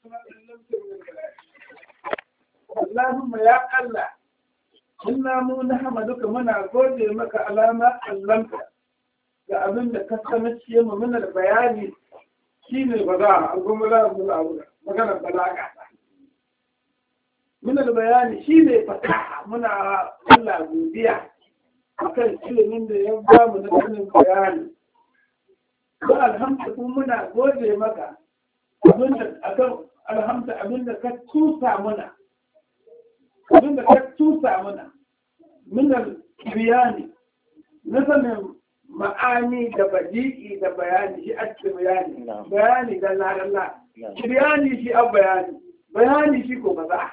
Allahumma ya Allah inna mu nahmaduka muna gode maka alama allamta ga abin da ka sanace mu muna da bayani shine ba za a goma za mu aure magana balaga muna da bayani shine fasaha muna Allah godiya akan ilimin da ya ba mu na sanin bayani ko alhamdu kuma muna gode maka abinda akan alhamdu abinda ka tusa mana abinda ka tusa mana minar biyani na sanin ma'ani da badi'i da bayani shi a cikin bayani bayani da lalala biyani shi a bayani bayani shi ko ba za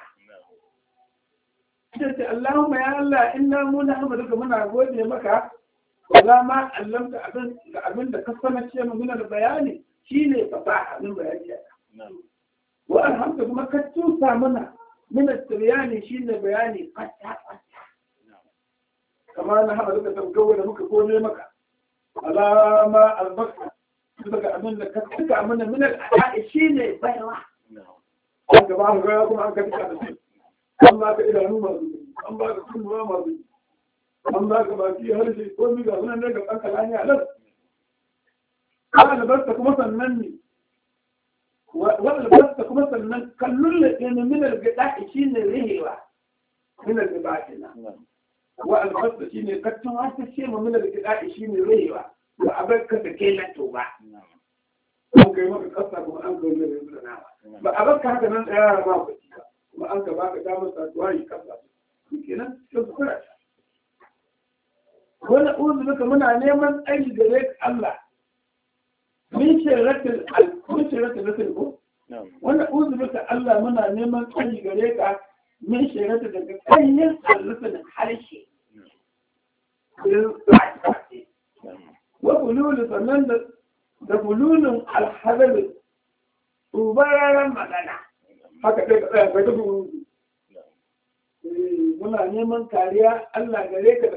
ce Allahumma ya Allah inna mu na hamduka muna gode maka wala ma allamta abin da abin da ka sanar ce mu minar bayani shine fasaha min bayani wa alhamdu kuma ka tusa mana minar tiryani shine bayani fata fata kamar na haɗa duka tabgawa da muka gode maka alama albarka daga abin da ka tuka mana minar ada'i shine baiwa an gaba an gaya kuma an ka tuka da shi an ba ka idanu masu an ba ka kunnuwa masu an ba ka baki harshe ko mi ga sunan daga kanka lani a nan wa albarka kuma sannan ne wa albarka kuma sannan kallon da ke ne minar gida shi ne rihewa minar gida ke nan wa albarka shi ne kattun wata ce ma minar gida shi ne rihewa ba a bar ka da ke lanto ba an kai maka kasa kuma an kai mai da nama ba a bar ka haka nan tsaya ma ku ba kuma an ka baka damar satuwa yi kasa kenan sai su kura ta wani uzu duka muna neman tsayi gare ka Allah min shirratin min shirratin rasul ko wani uzu duka Allah muna neman tsayi gare ka min shirratin daga kanyin alrufin harshe wa bululu sannan da da bululun alhazar tsubararen magana haka sai ka tsaya ka ta bululu muna neman kariya Allah gare ka da